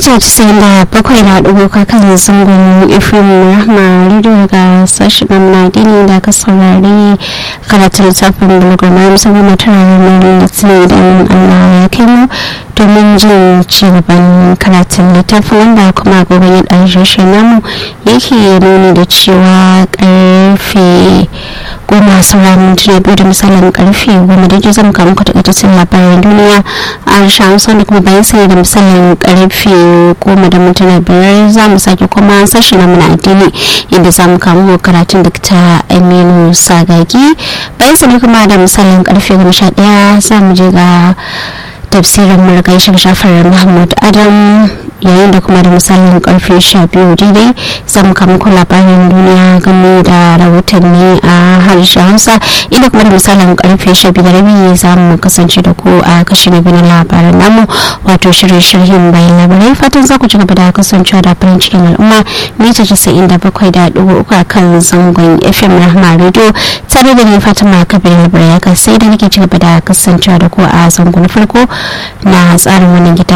mita 97 na ɗigo kan zangon ifin rahma radio ga sashen na dini da ka saurari karatun littafin bulgama musamman mata ranar litinin idan allah ya kai mu domin jin cigaban karatun littafin wanda kuma gobe ya ɗan shi namu yake nuni da cewa karfe goma sauran mintuna biyu da misalin karfe goma da zan kawo muku takaitaccen labaran duniya a harshen hausa da kuma bayan sanya da misalin karfe goma da mintuna biyar za mu sake kuma sashi na muna addini inda za mu kawo karatun dakta aminu sagagi bayan sanya kuma da misalin karfe goma sha daya za mu je ga tafsirin murgai shafar muhammad adam yayin da kuma da misalin karfe sha biyu daidai zan kama ku labarin duniya game da rahotanni a harshen hausa inda kuma da misalin karfe sha biyu da rabi za mu kasance da ku a kashi na biyu na labaran namu wato shirin shirhin bayan labarai fatan za ku ci gaba da kasancewa da farin cikin al'umma mita casa'in da bakwai da ɗigo uku a kan zangon fm rahma radio tare da ni fatima kabir labarai sai da nake ci gaba da kasancewa da ku a zangon farko na tsarin wannan gida